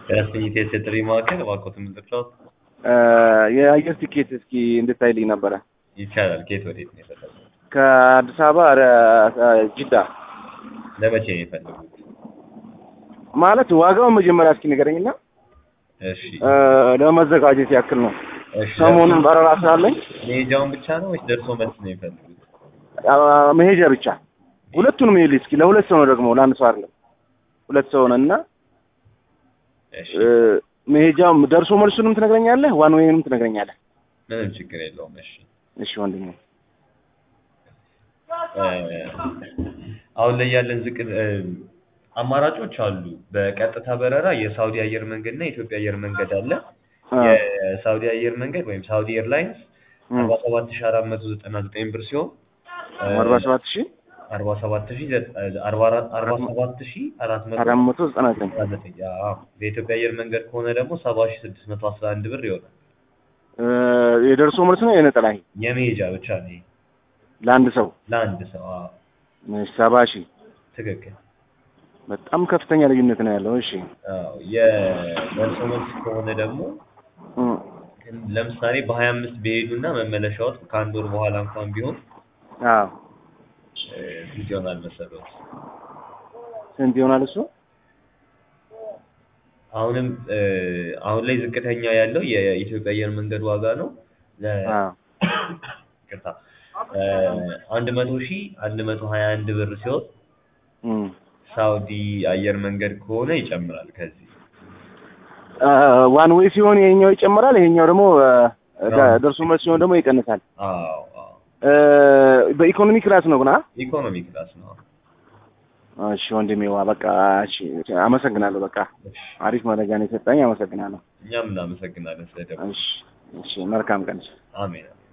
የስኝት የጥሪ ማዕከል እባክዎት የምትጠቅሰው የአየር ቲኬት እስኪ እንድታይልኝ ነበረ። ይቻላል። ከየት ወዴት ነው የፈለጉት? ከአዲስ አበባ ወደ ጅዳ ለመቼ ነው የፈለጉት? ማለት ዋጋውን መጀመሪያ እስኪ ንገረኝና እሺ ለመዘጋጀት ያክል ነው። እሺ ሰሞኑን በረራ ስላለኝ መሄጃውን ብቻ ነው ወይስ ደርሶ መልስ ነው የፈለጉት? መሄጃ ብቻ ሁለቱንም ይልኝ እስኪ። ለሁለት ሰው ነው ደግሞ ለአንድ ሰው አይደለም። ሁለት ሰው ነን እና እሺ መሄጃው ደርሶ መልሱንም ትነግረኛለህ፣ ዋን ዌይንም ትነግረኛለህ። ምንም ችግር የለውም። እሺ እሺ ወንድሜ እ አሁን ላይ ያለን ዝቅ እ አማራጮች አሉ። በቀጥታ በረራ የሳውዲ አየር መንገድ እና የኢትዮጵያ አየር መንገድ አለ። የሳውዲ አየር መንገድ ወይም ሳውዲ ኤርላይንስ አርባ ሰባት ሺ አራት መቶ ዘጠና ዘጠኝ ብር ሲሆን አርባ ሰባት ሺህ አርባ ሰባት ሺ አርባ አራት አርባ ሰባት ሺ አራት መቶ አራት መቶ ዘጠና ዘጠኝ ዘጠና ዘጠኝ አዎ። በኢትዮጵያ አየር መንገድ ከሆነ ደግሞ ሰባ ሺ ስድስት መቶ አስራ አንድ ብር ይሆናል። የደርሶ መልስ ነው የነጠላ ይሄ የመሄጃ ብቻ ነው ይሄ ለአንድ ሰው ለአንድ ሰው። አዎ እሺ፣ ሰባ ሺህ ትክክል። በጣም ከፍተኛ ልዩነት ነው ያለው። እሺ አዎ የደርሶ መልስ ከሆነ ደግሞ እም፣ ለምሳሌ በሀያ አምስት በሄዱና መመለሻዎት ከአንድ ወር በኋላ እንኳን ቢሆን አዎ እ ስንት ይሆናል መሰሎት? ስንት ይሆናል እሱ? አሁንም እ አሁን ላይ ዝቅተኛ ያለው የኢትዮጵያ አየር መንገድ ዋጋ ነው። ለ አዎ ይቅርታ እ አንድ መቶ ሺህ አንድ መቶ ሀያ አንድ ብር ሲሆን እም፣ ሳውዲ አየር መንገድ ከሆነ ይጨምራል ከዚህ ዋን ዌይ ሲሆን ይሄኛው ይጨምራል፣ ይሄኛው ደግሞ እ፣ ደ- ደርሶ መልስ ሲሆን ደግሞ ይቀንሳል። አዎ አዎ እ፣ በኢኮኖሚ ክላስ ነው ግን አ? ኢኮኖሚ ክላስ ነው። እሺ ወንድሜዋ በቃ እሺ፣ አመሰግናለሁ። በቃ እሺ አሪፍ መረጃ ነው የሰጠኝ። አመሰግናለሁ። እኛም እናመሰግናለን ስለደወሉ። እሺ እሺ፣ መልካም ቀን። አሜን።